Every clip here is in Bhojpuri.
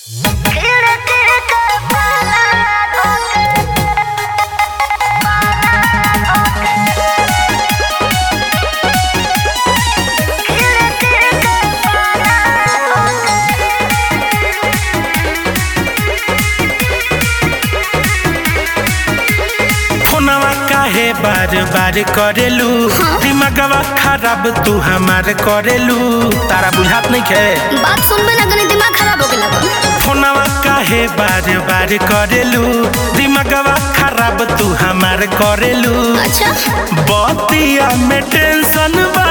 बार बार करेलू दिमागवा खराब तू हमार करेलू तारा बुझात नहीं खे बात सुनबे ना तनी दिमाग खराब हो गेला बा। फोनवा काहे बार बार करेलू दिमागवा खराब तू हमार करेलू अच्छा बतिया में टेंशन बा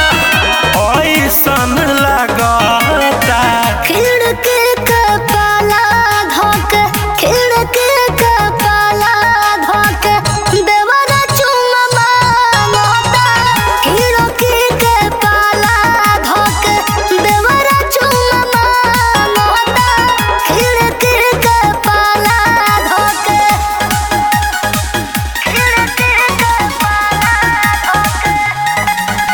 ऐसन लागता खिड़की के पाला धोक खिड़की के पाला धोक देवरा चुम्मा मांगता खिड़की के पाला धोक देवरा चुम्मा मांगता खिड़की के पाला धोक खिड़की के पाला धोक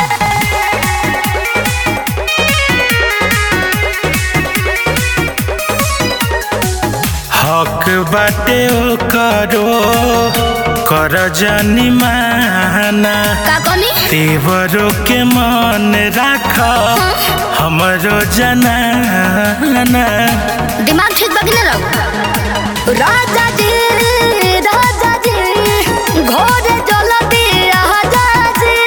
हक बाटे ओ करो कर जानी माना का कहनी तेवरों के मन राख हमरो जनाना दिमाग ठीक बाकी ना रहो राजा जी राजा जी घोड़े जल दिया जी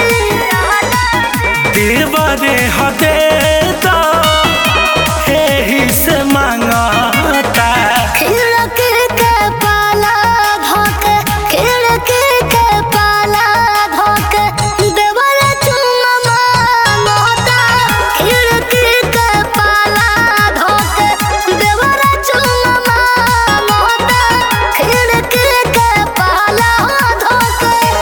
देवरे हदे तो एही से मांगता खिड़की के पाला धोक खिड़की के पाला धोक देवल चुम्मा मांगता खिड़की के पाला धोक देवल चुम्मा मांगता खिड़की के पाला धोक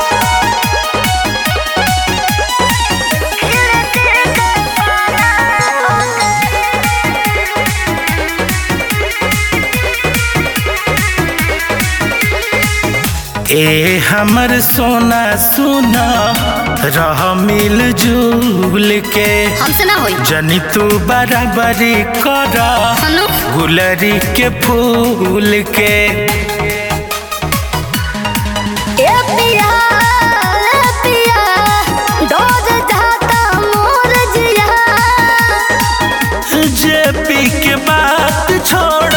ए हमर सोना सुना रह मिल जुल के हमसे ना होई जनी तू बराबरी कर हनु गुलरी के फूल के ए पिया ए पिया डोज जाता मोर जिया जे पी के बात छोड़